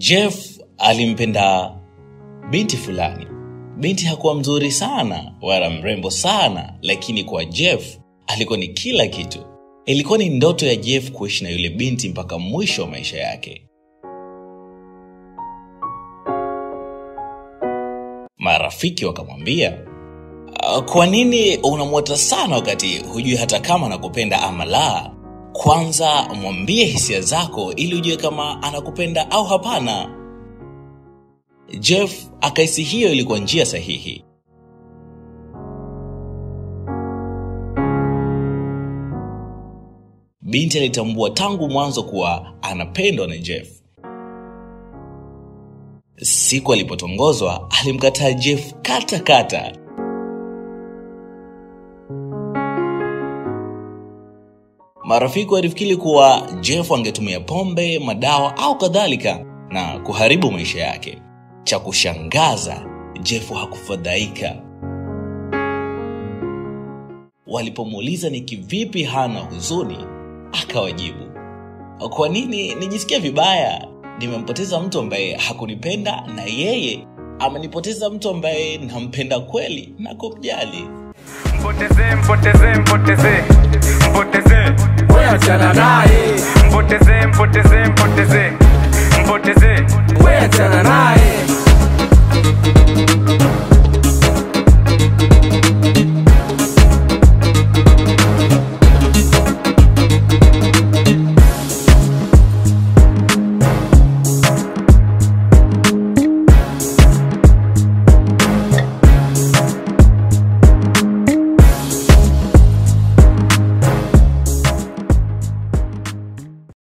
Jeff alimpenda binti fulani. Binti hakuwa mzuri sana wala mrembo sana, lakini kwa Jeff alikuwa ni kila kitu. Ilikuwa ni ndoto ya Jeff kuishi na yule binti mpaka mwisho wa maisha yake. Marafiki wakamwambia, "Ah, kwa nini unamwota sana wakati hujui hata kama anakupenda ama la? Kwanza mwambie hisia zako ili ujue kama anakupenda au hapana. Jeff akahisi hiyo ilikuwa njia sahihi. Binti alitambua tangu mwanzo kuwa anapendwa na Jeff. Siku alipotongozwa alimkataa Jeff kata kata. Marafiki walifikiri kuwa Jeff angetumia pombe, madawa au kadhalika na kuharibu maisha yake. Cha kushangaza, Jeff hakufadhaika. Walipomuuliza ni kivipi hana huzuni, akawajibu, kwa nini nijisikia vibaya? Nimempoteza mtu ambaye hakunipenda na yeye amenipoteza mtu ambaye nampenda kweli na kumjali. Mpoteze, mpoteze, mpoteze, mpoteze, we achana naye, mpoteze, mpoteze, mpoteze, mpoteze, we achana naye.